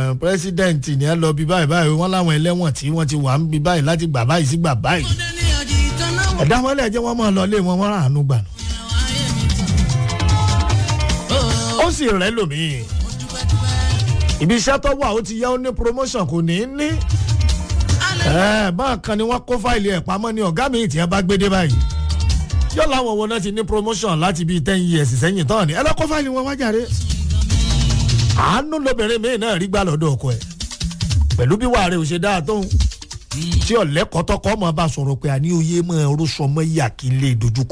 pírẹsidẹ́ǹtì ni ẹ lọ bí báyìí báyìí wọ́n láwọn ẹlẹ́wọ̀n tí wọ́n ti wà ń bí báyìí láti gbà báyìí sí gbà báyìí ẹ̀dá wọn lẹ̀ jẹ́ wọ́n máa lọ lé wọn wọ́n rà ánú gbà. ó sì rẹ́ lòmíì ibi iṣẹ́ tó wà ó ti yá ó ní promotion kò ní í ní bákan ni wọ́n kó fáìlì ẹ̀ pamọ́ ní ọ̀gá mi tí wọ́n bá gbé dé báyìí yóò láwọn wo náà ti ní promotion láti bíi ten years sẹ́yìn tán ni ẹ lọ́ kó fáìlì wọn wájà rẹ̀ àánú lóbìnrin mi náà rí gbà lọ́dọ̀ ọkọ ẹ̀ pẹ̀lú bí wàá rẹ̀ ò ṣe dáa tóun tí ọ̀lẹ́kọ̀ọ́ tọkọ ọmọ bá sọ̀rọ̀ pé àní oyè mọ́ ẹ orúṣọ mọ́ yà kí n lè dojúkọ